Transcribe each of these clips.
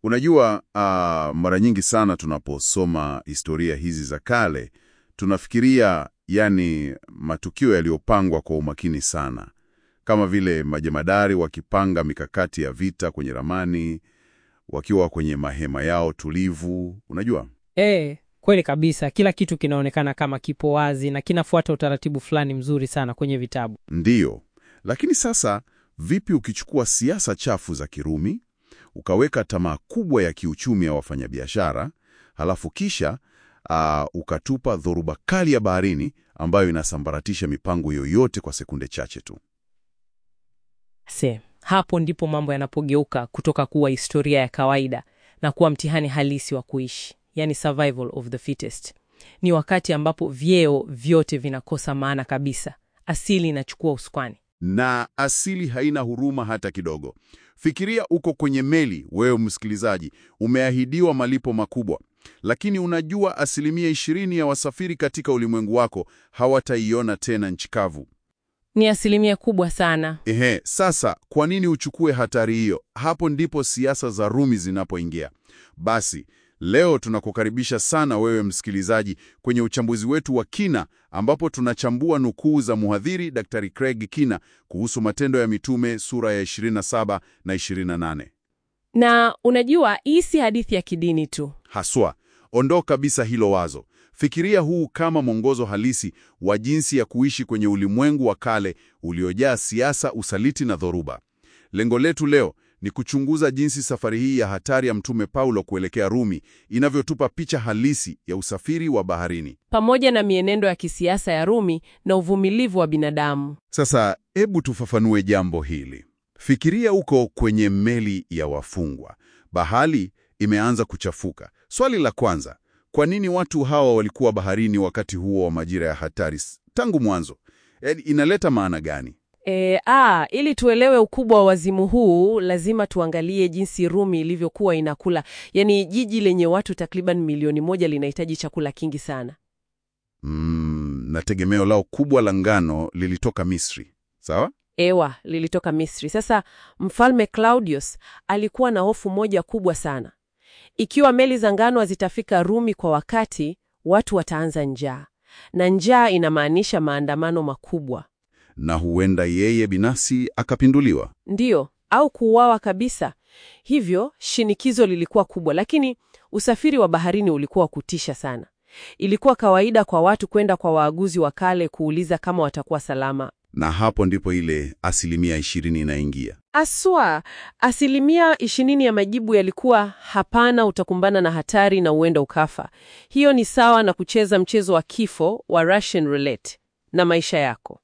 Unajua, uh, mara nyingi sana tunaposoma historia hizi za kale tunafikiria yani matukio yaliyopangwa kwa umakini sana, kama vile majemadari wakipanga mikakati ya vita kwenye ramani, wakiwa kwenye mahema yao tulivu. Unajua, E, kweli kabisa. Kila kitu kinaonekana kama kipo wazi na kinafuata utaratibu fulani mzuri sana kwenye vitabu. ndiyo. Lakini sasa, vipi ukichukua siasa chafu za Kirumi ukaweka tamaa kubwa ya kiuchumi ya wafanyabiashara, halafu kisha uh, ukatupa dhoruba kali ya baharini ambayo inasambaratisha mipango yoyote kwa sekunde chache tu. Se, hapo ndipo mambo yanapogeuka kutoka kuwa historia ya kawaida na kuwa mtihani halisi wa kuishi, yani survival of the fittest. Ni wakati ambapo vyeo vyote vinakosa maana kabisa, asili inachukua usukani. Na asili haina huruma hata kidogo. Fikiria uko kwenye meli, wewe msikilizaji, umeahidiwa malipo makubwa, lakini unajua asilimia ishirini ya wasafiri katika ulimwengu wako hawataiona tena nchi kavu. Ni asilimia kubwa sana. Ehe, sasa kwa nini uchukue hatari hiyo? Hapo ndipo siasa za Rumi zinapoingia. Basi leo tunakukaribisha sana wewe msikilizaji kwenye uchambuzi wetu wa kina, ambapo tunachambua nukuu za mhadhiri Daktari Craig Kina kuhusu Matendo ya Mitume sura ya 27 na 28. Na unajua, hii si hadithi ya kidini tu. Haswa, ondoa kabisa hilo wazo. Fikiria huu kama mwongozo halisi wa jinsi ya kuishi kwenye ulimwengu wa kale uliojaa siasa, usaliti na dhoruba. Lengo letu leo ni kuchunguza jinsi safari hii ya hatari ya Mtume Paulo kuelekea Rumi inavyotupa picha halisi ya usafiri wa baharini. Pamoja na mienendo ya kisiasa ya Rumi na uvumilivu wa binadamu. Sasa hebu tufafanue jambo hili. Fikiria uko kwenye meli ya wafungwa, bahari imeanza kuchafuka. Swali la kwanza, kwa nini watu hawa walikuwa baharini wakati huo wa majira ya hatari s- tangu mwanzo? Yaani, inaleta maana gani? E, a, ili tuelewe ukubwa wa wazimu huu lazima tuangalie jinsi Rumi ilivyokuwa inakula. Yaani jiji lenye watu takriban milioni moja linahitaji chakula kingi sana. Mm, na tegemeo lao kubwa la ngano lilitoka Misri, sawa? Ewa, lilitoka Misri. Sasa Mfalme Claudius alikuwa na hofu moja kubwa sana. Ikiwa meli za ngano hazitafika Rumi kwa wakati, watu wataanza njaa. Na njaa inamaanisha maandamano makubwa. Na huenda yeye binafsi akapinduliwa. Ndiyo, au kuuawa kabisa. Hivyo shinikizo lilikuwa kubwa, lakini usafiri wa baharini ulikuwa wa kutisha sana. Ilikuwa kawaida kwa watu kwenda kwa waaguzi wa kale kuuliza kama watakuwa salama. Na hapo ndipo ile asilimia ishirini inaingia. Aswa, asilimia ishirini ya majibu yalikuwa hapana, utakumbana na hatari na uenda ukafa. Hiyo ni sawa na kucheza mchezo wa kifo wa Russian roulette na maisha yako.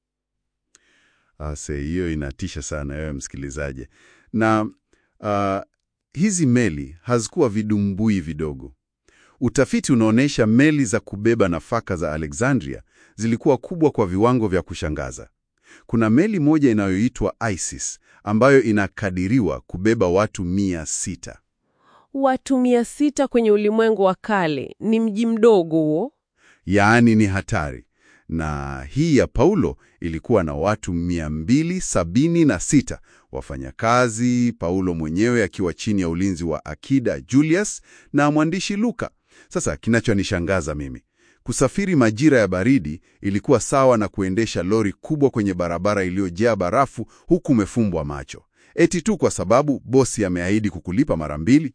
Ase, hiyo inatisha sana wewe msikilizaji. Na ah, hizi meli hazikuwa vidumbui vidogo. Utafiti unaonyesha meli za kubeba nafaka za Alexandria zilikuwa kubwa kwa viwango vya kushangaza. Kuna meli moja inayoitwa Isis ambayo inakadiriwa kubeba watu mia sita. Watu mia sita kwenye ulimwengu wa kale ni mji mdogo huo. Yaani ni hatari. Na hii ya Paulo ilikuwa na watu 276 wafanyakazi, Paulo mwenyewe akiwa chini ya ulinzi wa Akida Julius na mwandishi Luka. Sasa kinachonishangaza mimi, kusafiri majira ya baridi ilikuwa sawa na kuendesha lori kubwa kwenye barabara iliyojaa barafu huku umefumbwa macho, eti tu kwa sababu bosi ameahidi kukulipa mara mbili.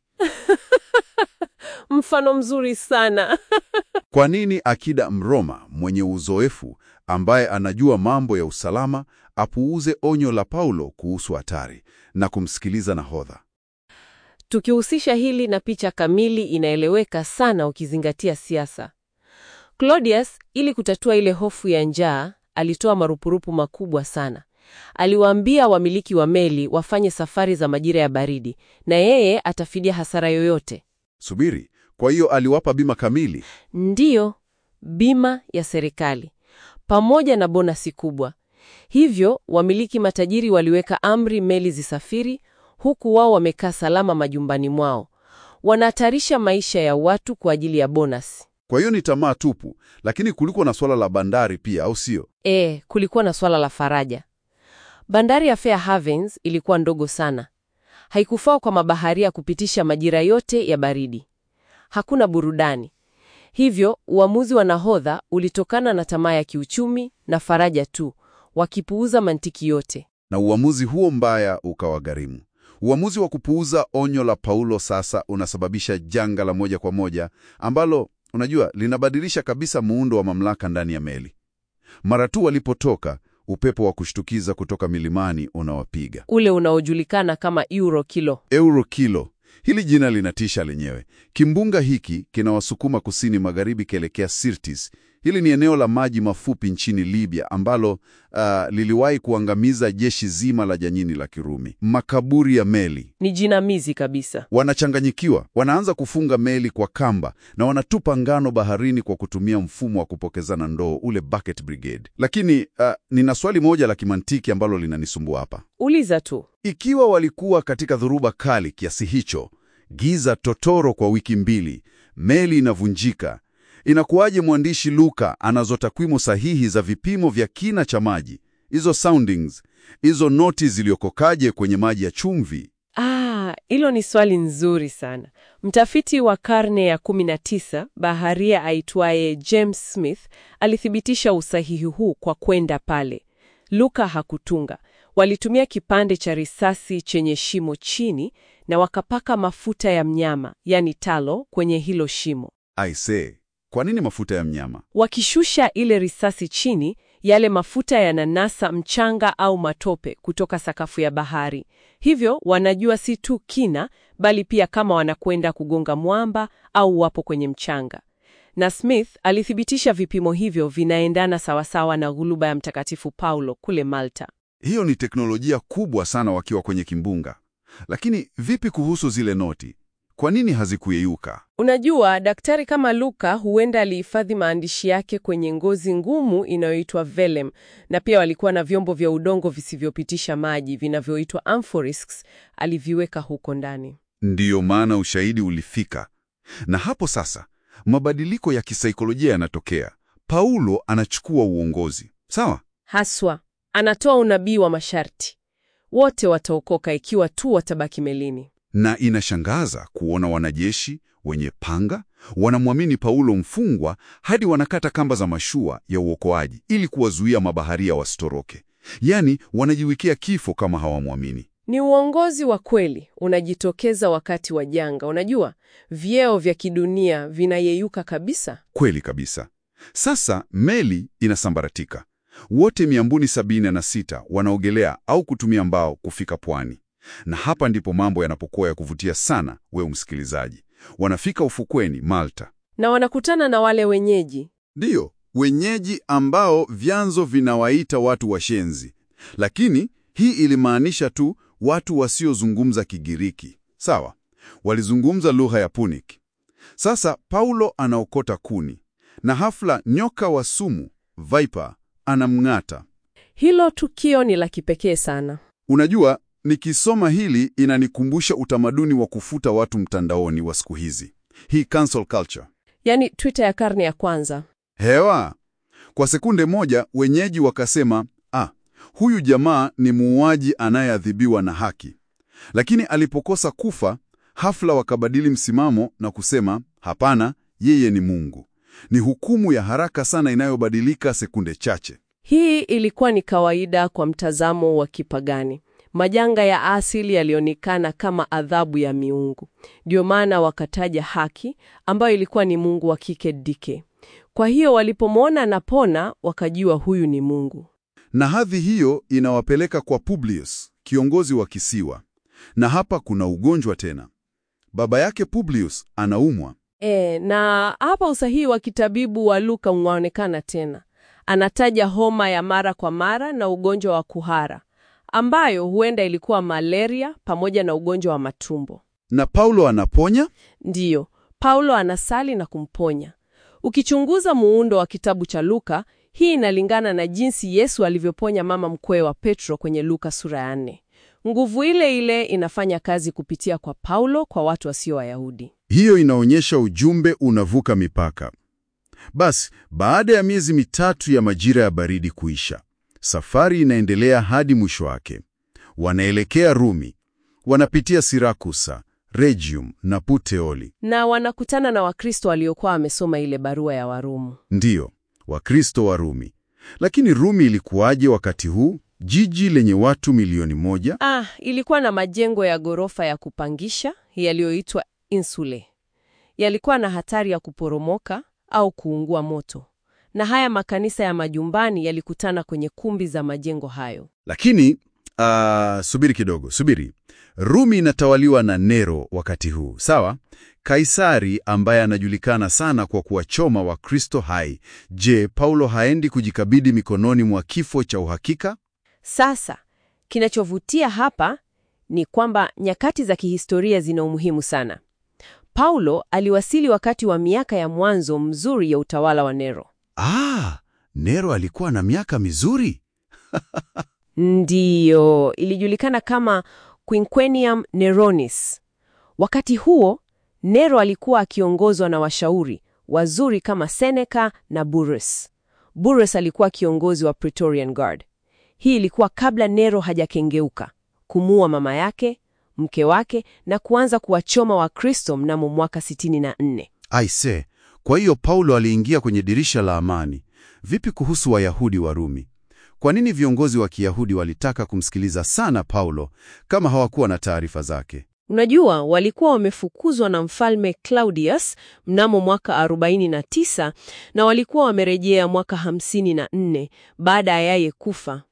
Mfano mzuri sana. Kwa nini akida Mroma mwenye uzoefu ambaye anajua mambo ya usalama apuuze onyo la Paulo kuhusu hatari na kumsikiliza nahodha? Tukihusisha hili na picha kamili inaeleweka sana ukizingatia siasa. Claudius, ili kutatua ile hofu ya njaa, alitoa marupurupu makubwa sana. Aliwaambia wamiliki wa meli wafanye safari za majira ya baridi na yeye atafidia hasara yoyote. Subiri, kwa hiyo aliwapa bima kamili? Ndiyo, bima ya serikali pamoja na bonasi kubwa. Hivyo wamiliki matajiri waliweka amri meli zisafiri, huku wao wamekaa salama majumbani mwao. Wanahatarisha maisha ya watu kwa ajili ya bonasi. Kwa hiyo ni tamaa tupu, lakini kulikuwa na swala la bandari pia, au sio? E, kulikuwa na swala la faraja. Bandari ya Fair Havens ilikuwa ndogo sana. haikufaa kwa mabaharia kupitisha majira yote ya baridi. Hakuna burudani. Hivyo uamuzi wa nahodha ulitokana na tamaa ya kiuchumi na faraja tu, wakipuuza mantiki yote. Na uamuzi huo mbaya ukawagharimu. Uamuzi wa kupuuza onyo la Paulo sasa unasababisha janga la moja kwa moja ambalo, unajua, linabadilisha kabisa muundo wa mamlaka ndani ya meli. Mara tu walipotoka, upepo wa kushtukiza kutoka milimani unawapiga. Ule unaojulikana kama euro kilo. Euro kilo. Hili jina linatisha lenyewe. Kimbunga hiki kinawasukuma kusini magharibi kielekea Sirtis. Hili ni eneo la maji mafupi nchini Libya ambalo uh, liliwahi kuangamiza jeshi zima la Janyini la Kirumi. Makaburi ya meli. Ni jinamizi kabisa. Wanachanganyikiwa, wanaanza kufunga meli kwa kamba na wanatupa ngano baharini kwa kutumia mfumo wa kupokezana ndoo, ule bucket brigade. Lakini uh, nina swali moja la kimantiki ambalo linanisumbua hapa. Uliza tu. Ikiwa walikuwa katika dhoruba kali kiasi hicho, giza totoro kwa wiki mbili, meli inavunjika, inakuwaje mwandishi Luka anazo takwimu sahihi za vipimo vya kina cha maji? Hizo soundings, hizo noti ziliokokaje kwenye maji ya chumvi? Ah, hilo ni swali nzuri sana. Mtafiti wa karne ya 19 baharia aitwaye James Smith alithibitisha usahihi huu kwa kwenda pale. Luka hakutunga. Walitumia kipande cha risasi chenye shimo chini na wakapaka mafuta ya mnyama, yani talo, kwenye hilo shimo. Aisee, kwa nini mafuta ya mnyama? Wakishusha ile risasi chini, yale mafuta yananasa mchanga au matope kutoka sakafu ya bahari. Hivyo wanajua si tu kina, bali pia kama wanakwenda kugonga mwamba au wapo kwenye mchanga. Na Smith alithibitisha vipimo hivyo vinaendana sawasawa na ghuluba ya Mtakatifu Paulo kule Malta. Hiyo ni teknolojia kubwa sana wakiwa kwenye kimbunga. Lakini vipi kuhusu zile noti? Kwa nini hazikuyeyuka? Unajua, daktari kama Luka huenda alihifadhi maandishi yake kwenye ngozi ngumu inayoitwa vellum, na pia walikuwa na vyombo vya udongo visivyopitisha maji vinavyoitwa amphorisks, aliviweka huko ndani. Ndiyo maana ushahidi ulifika. Na hapo sasa mabadiliko ya kisaikolojia yanatokea. Paulo anachukua uongozi, sawa? Haswa anatoa unabii wa masharti, wote wataokoka ikiwa tu watabaki melini. Na inashangaza kuona wanajeshi wenye panga wanamwamini Paulo mfungwa hadi wanakata kamba za mashua ya uokoaji ili kuwazuia mabaharia wasitoroke. Yaani wanajiwekea kifo kama hawamwamini. Ni uongozi wa kweli unajitokeza wakati wa janga. Unajua, vyeo vya kidunia vinayeyuka kabisa. Kweli kabisa. Sasa meli inasambaratika. Wote 276 wanaogelea au kutumia mbao kufika pwani. Na hapa ndipo mambo yanapokuwa ya kuvutia sana, wewe msikilizaji. Wanafika ufukweni Malta. Na wanakutana na wale wenyeji. Ndiyo, wenyeji ambao vyanzo vinawaita watu washenzi. Lakini hii ilimaanisha tu watu wasiozungumza Kigiriki. Sawa, walizungumza lugha ya Punic. Sasa Paulo anaokota kuni na hafla, nyoka wa sumu Viper anamng'ata. Hilo tukio ni la kipekee sana. Unajua, nikisoma hili inanikumbusha utamaduni wa kufuta watu mtandaoni wa siku hizi, hii cancel culture. Yaani Twitter ya karne ya kwanza. Hewa, kwa sekunde moja wenyeji wakasema, ah, huyu jamaa ni muuaji anayeadhibiwa na haki. Lakini alipokosa kufa, hafla wakabadili msimamo na kusema, hapana, yeye ni Mungu. Ni hukumu ya haraka sana inayobadilika sekunde chache. Hii ilikuwa ni kawaida kwa mtazamo wa kipagani. Majanga ya asili yalionekana kama adhabu ya miungu. Ndio maana wakataja haki ambayo ilikuwa ni mungu wa kike Dike. Kwa hiyo walipomwona anapona, wakajua huyu ni Mungu. Na hadhi hiyo inawapeleka kwa Publius, kiongozi wa kisiwa. Na hapa kuna ugonjwa tena. Baba yake Publius anaumwa. E, na hapa usahihi wa kitabibu wa Luka unaonekana tena. Anataja homa ya mara kwa mara na ugonjwa wa kuhara ambayo huenda ilikuwa malaria pamoja na ugonjwa wa matumbo. Na Paulo anaponya? Ndiyo, Paulo anasali na kumponya. Ukichunguza muundo wa kitabu cha Luka, hii inalingana na jinsi Yesu alivyoponya mama mkwe wa Petro kwenye Luka sura ya nne. Nguvu ile ile inafanya kazi kupitia kwa Paulo kwa watu wasio Wayahudi. Hiyo inaonyesha ujumbe unavuka mipaka. Basi, baada ya miezi mitatu ya majira ya baridi kuisha, safari inaendelea hadi mwisho wake. Wanaelekea Rumi. Wanapitia Sirakusa, Regium na Puteoli. Na wanakutana na Wakristo waliokuwa wamesoma ile barua ya Warumu. Ndiyo, Wakristo wa Rumi. Lakini Rumi ilikuwaje wakati huu, jiji lenye watu milioni moja? Ah, ilikuwa na majengo ya ghorofa ya kupangisha yaliyoitwa insule. Yalikuwa na hatari ya kuporomoka au kuungua moto. Na haya makanisa ya majumbani yalikutana kwenye kumbi za majengo hayo. Lakini ah, subiri kidogo, subiri. Rumi inatawaliwa na Nero wakati huu, sawa? Kaisari ambaye anajulikana sana kwa kuwachoma Wakristo hai. Je, Paulo haendi kujikabidhi mikononi mwa kifo cha uhakika? Sasa, kinachovutia hapa ni kwamba nyakati za kihistoria zina umuhimu sana. Paulo aliwasili wakati wa miaka ya mwanzo mzuri ya utawala wa Nero. Ah, Nero alikuwa na miaka mizuri. Ndiyo, ilijulikana kama Quinquennium Neronis. Wakati huo, Nero alikuwa akiongozwa na washauri wazuri kama Seneca na Burrus. Burrus alikuwa kiongozi wa Praetorian Guard. Hii ilikuwa kabla Nero hajakengeuka, kumuua mama yake, mke wake na kuanza kuwachoma Wakristo mnamo mwaka 64. Aise, kwa hiyo Paulo aliingia kwenye dirisha la amani. Vipi kuhusu Wayahudi wa Rumi? Kwa nini viongozi wa Kiyahudi walitaka kumsikiliza sana Paulo kama hawakuwa na taarifa zake? Unajua, walikuwa wamefukuzwa na mfalme Claudius mnamo mwaka 49 na walikuwa wamerejea mwaka 54 baada ya yeye kufa.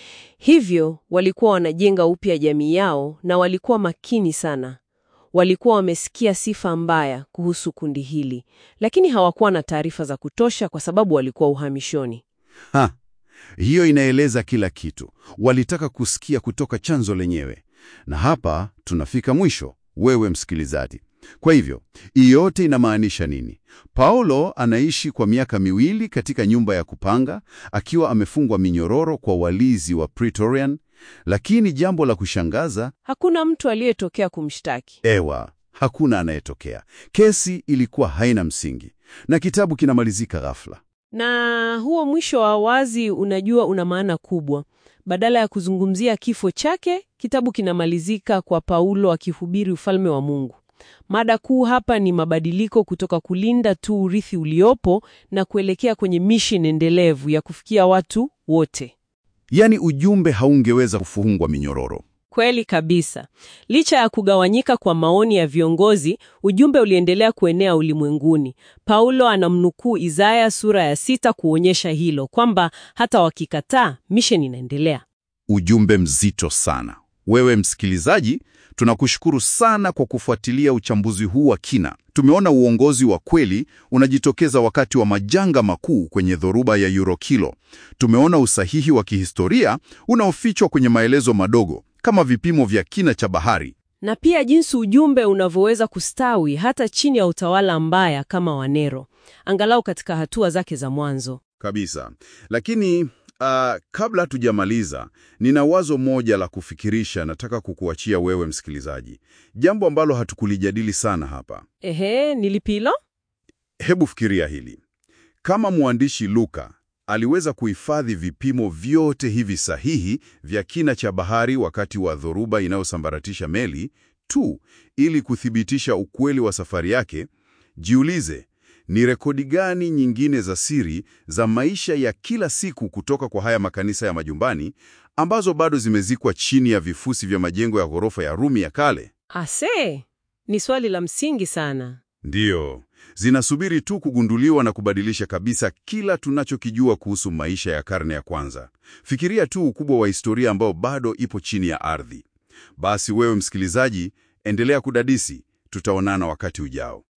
Hivyo walikuwa wanajenga upya jamii yao na walikuwa makini sana. Walikuwa wamesikia sifa mbaya kuhusu kundi hili, lakini hawakuwa na taarifa za kutosha kwa sababu walikuwa uhamishoni. Ha, hiyo inaeleza kila kitu. Walitaka kusikia kutoka chanzo lenyewe. Na hapa tunafika mwisho, wewe msikilizaji. Kwa hivyo, hii yote inamaanisha nini? Paulo anaishi kwa miaka miwili katika nyumba ya kupanga akiwa amefungwa minyororo kwa walizi wa Praetorian, lakini jambo la kushangaza, Hakuna mtu aliyetokea kumshtaki. ewa, hakuna anayetokea. Kesi ilikuwa haina msingi na kitabu kinamalizika ghafla. Na huo mwisho wa wazi, unajua, una maana kubwa. Badala ya kuzungumzia kifo chake, kitabu kinamalizika kwa Paulo akihubiri ufalme wa Mungu. Mada kuu hapa ni mabadiliko kutoka kulinda tu urithi uliopo na kuelekea kwenye mission endelevu ya kufikia watu wote. Yaani ujumbe haungeweza kufungwa minyororo. Kweli kabisa. Licha ya kugawanyika kwa maoni ya viongozi, ujumbe uliendelea kuenea ulimwenguni. Paulo anamnukuu Isaya sura ya sita kuonyesha hilo kwamba hata wakikataa, mission inaendelea. Ujumbe mzito sana. Wewe msikilizaji, tunakushukuru sana kwa kufuatilia uchambuzi huu wa kina. Tumeona uongozi wa kweli unajitokeza wakati wa majanga makuu kwenye dhoruba ya Eurokilo. Tumeona usahihi wa kihistoria unaofichwa kwenye maelezo madogo kama vipimo vya kina cha bahari. Na pia jinsi ujumbe unavyoweza kustawi hata chini ya utawala mbaya kama wa Nero, angalau katika hatua zake za mwanzo. Kabisa. Lakini uh, kabla tujamaliza, nina wazo moja la kufikirisha nataka kukuachia wewe msikilizaji, jambo ambalo hatukulijadili sana hapa. Ehe, nilipilo? Hebu fikiria hili. Kama mwandishi Luka aliweza kuhifadhi vipimo vyote hivi sahihi vya kina cha bahari wakati wa dhoruba inayosambaratisha meli tu ili kuthibitisha ukweli wa safari yake, jiulize, ni rekodi gani nyingine za siri za maisha ya kila siku kutoka kwa haya makanisa ya majumbani ambazo bado zimezikwa chini ya vifusi vya majengo ya ghorofa ya Rumi ya kale? Ase, ni swali la msingi sana. Ndiyo, zinasubiri tu kugunduliwa na kubadilisha kabisa kila tunachokijua kuhusu maisha ya karne ya kwanza. Fikiria tu ukubwa wa historia ambao bado ipo chini ya ardhi. Basi wewe msikilizaji, endelea kudadisi, tutaonana wakati ujao.